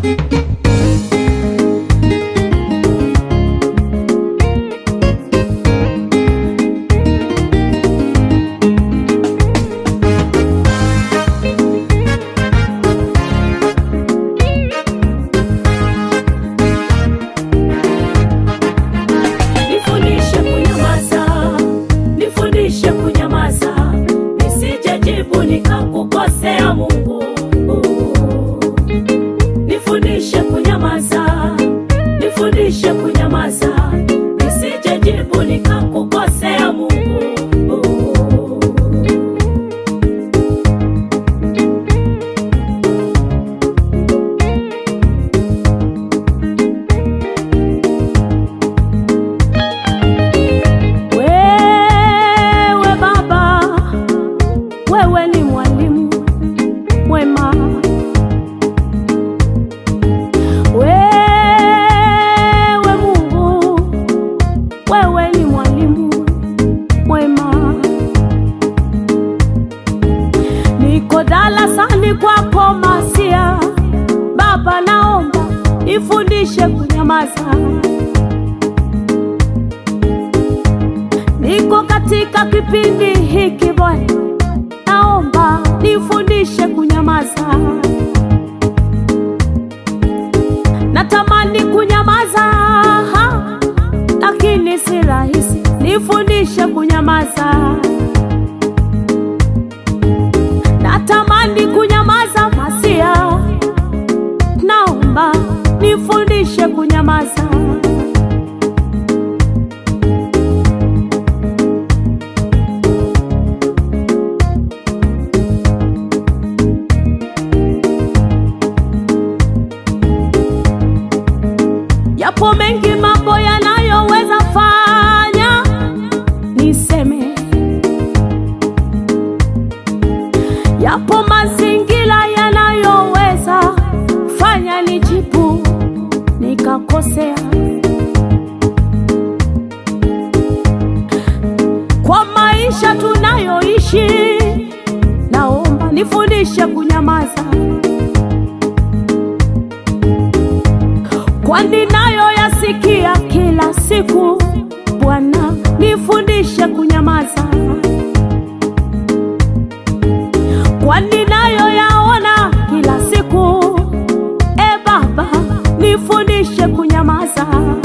Nifundishe kunyamaza, nifundishe kunyamaza, nisijejibu nikakukosea Mungu. Nifundishe kunyamaza, nifundishe kunyamaza, nisijejibu nikakukosea Mungu. Wewe Baba, wewe ni mwalimu mwema. Wewe Mungu, wewe ni mwalimu mwema. Niko darasani kwako Masia, Baba, naomba nifundishe kunyamaza. Niko katika kipindi hiki Bwana, naomba nifundishe kunyamaza. Natamani kunyamaza, ha, lakini si rahisi. Nifundishe kunyamaza. Natamani kunyamaza, Masia, naomba nifundishe kunyamaza. Yapo mengi mambo yanayoweza fanya niseme, yapo mazingira yanayoweza fanya nijibu nikakosea. Kwa maisha tunayoishi, naomba nifundishe kunyamaza. kwani nayo yasikia kila siku. Bwana, nifundishe kunyamaza, kwani nayo yaona kila siku. E Baba, nifundishe kunyamaza.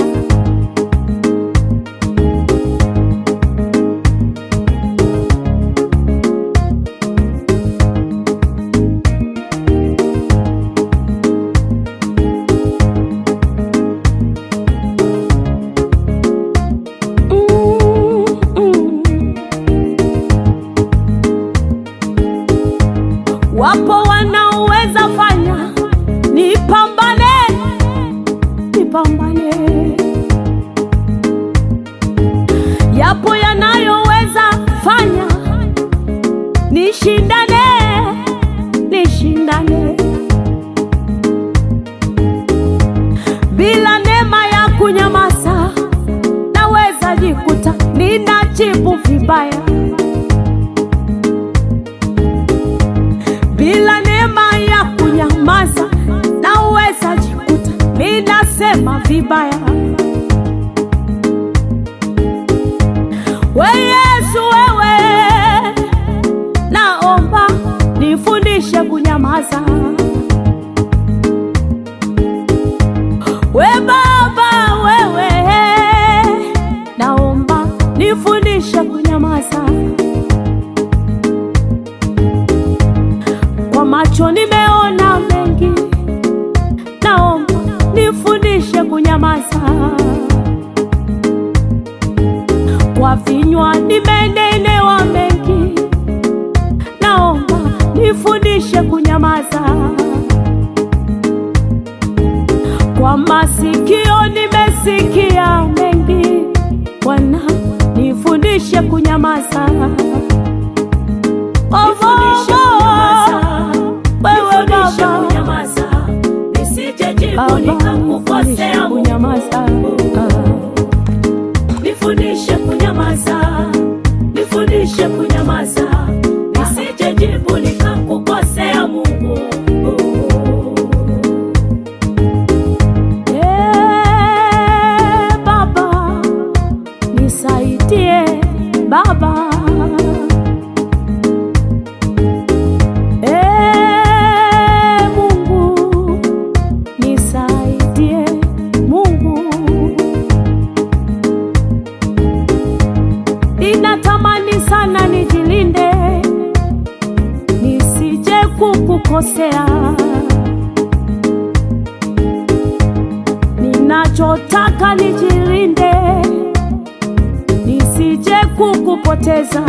Mm, mm. Wapo wanaoweza fanya nipambane, nipambane. Yapo yanayoweza fanya nishindane, nishindane. Bila neema ya kunyamaza, naweza jikuta ninajibu vibaya. Bila neema ya kunyamaza, naweza jikuta ninasema vibaya. We Yesu, wewe naomba nifundishe kunyamaza. We Baba, wewe naomba nifundishe kunyamaza. Kwa macho nimeona mengi, naomba nifundishe kunyamaza. Kwa vinywa nimenenewa mengi, naomba nifundishe kunyamaza. Kwa masikio nimesikia mengi, Bwana nifundishe kunyamaza. Oh, wewe Baba, nisijejibu Baba, nifundishe nikakukosea Mungu. kunyamaza. Nifundishe kunyamaza, nifundishe kunyamaza, nisijejibu nikakukosea Mungu. Ninachotaka nijilinde, nisije kukupoteza.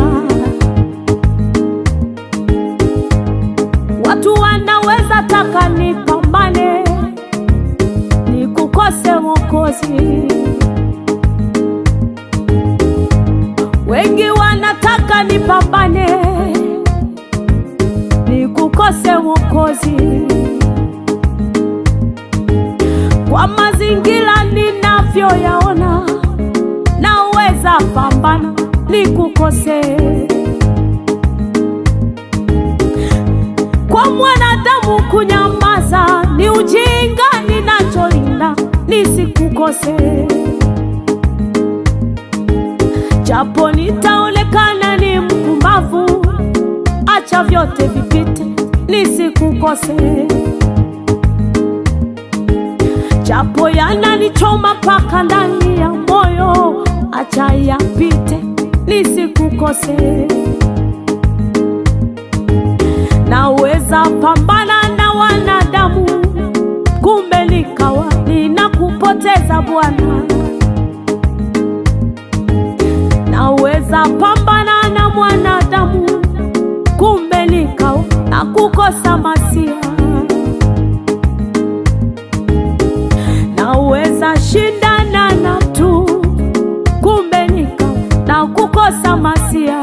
Watu wanaweza taka nipambane, nikukose Mwokozi. Wengi wanataka nipambane, nikukose Mwokozi. Kwa mazingira ninavyoyaona, naweza pambana nikukose. Kwa mwanadamu kunyamaza ni ujinga, ninacholinda nisikukose. Japo nitaonekana ni mpumbavu, acha vyote vipite, nisikukose. Japo yananichoma mpaka ndani ya moyo, acha yapite, nisikukose. Naweza pambana na wanadamu, kumbe nikawa ninakupoteza Bwana. Naweza pambana na mwanadamu, kumbe nikawa nakukosa Masia. Naweza shindana na tu, kumbe nikawa nakukosa Masia.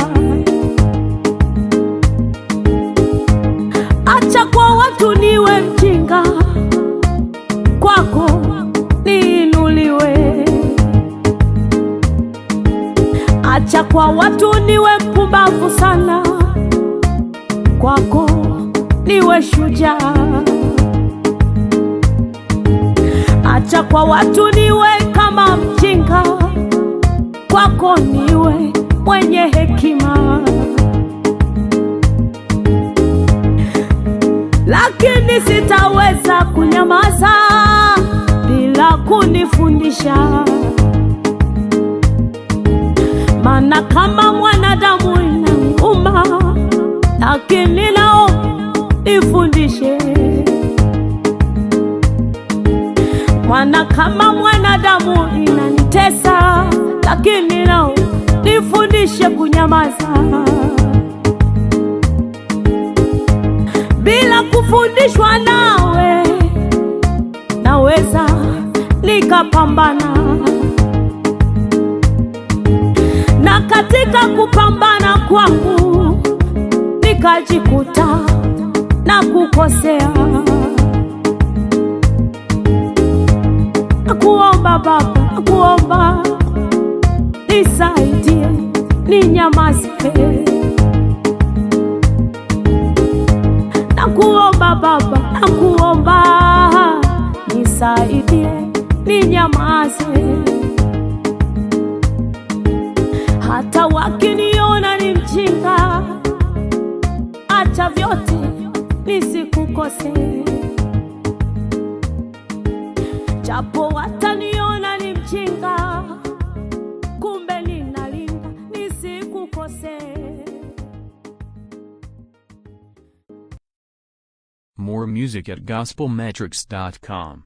Acha kwa watu niwe mjinga, kwako niinuliwe. Acha kwa watu niwe mpumbavu sana, kwako niwe shujaa. Acha kwa watu niwe kama mjinga, kwako niwe mwenye hekima. lakini sitaweza kunyamaza bila kunifundisha, maana kama mwanadamu inauma, lakini nao ifundishe. Maana kama mwanadamu inanitesa, lakini nao nifundishe kunyamaza. bila kufundishwa nawe, naweza nikapambana, na katika kupambana kwangu nikajikuta na kukosea. Nakuomba Baba, nakuomba nisaidie, ninyamaze Nakuomba Baba, nakuomba nisaidie, ninyamaze. Hata wakiniona ni mjinga, acha vyote nisikukose. Japo wataniona ni mjinga, kumbe ninalinda nisikukose. More music at gospelmetrics.com.